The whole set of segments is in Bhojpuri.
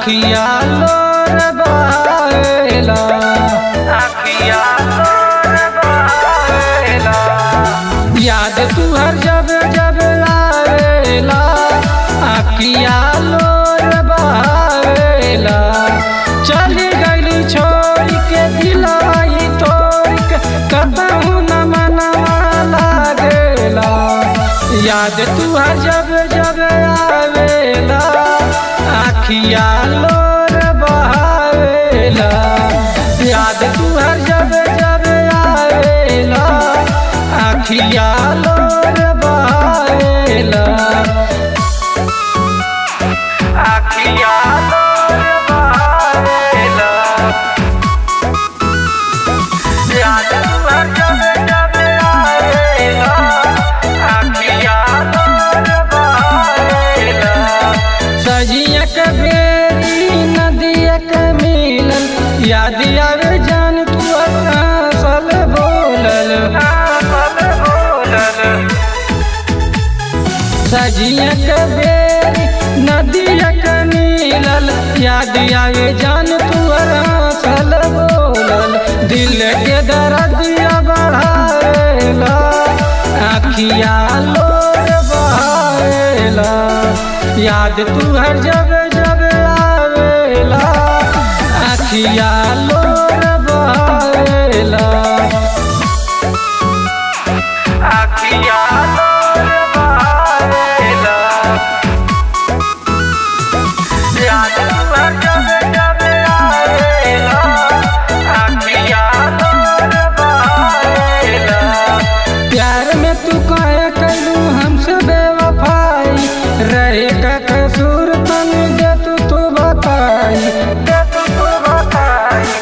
आखिया लोर बहावेला आखिया लोर बहावेला याद तुहर जब जब आवेला आखिया लोर बहावेला चली गईली छोड़ के दिलाई तोड़ के कतहू न मनवा लागेला याद तुहर जब जब आवेला आखिया लोर बहावेला याद तुहर जब जब आवेला आखिया लोर बहावेला आखिया लोर बहावेला याद तुहर जब जब आवेला आखिया लोर बहावेला सजिया के बेरी नदिया के मिलन याद आवे जान तू सल बोलल सजिया के बेरी नदिया के मिलल याद आवे जान तू सल बोलल दिल के दर्दिया बढ़ावेला आखिया लोर बहावेला याद तू हर जब जब आवेला आखिया लोर बहावेला आखिया लोर बहावेला याद तू हर जब जब आवेला आखिया लोर बहावेला प्यार में तू काहे कैलू हमसे बेवफाई रहे का कसूर तन दे तू तू बताई दे तू तू बताई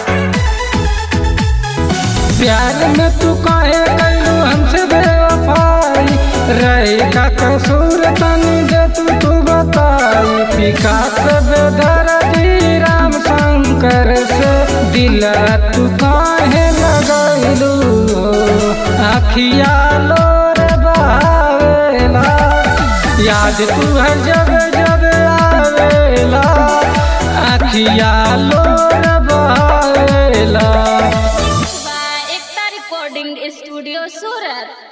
प्यार में तू काहे कैलू हमसे बेवफाई रहे का कसूर तन दे तू तू बताई विकास बेदर्दी राम शंकर से दिल तू काहे लगैलू आखिया लोर बहावेला याद तू हर जब जब आवेला आखिया लोर बहावेला by Ekta Recording Studio Surat.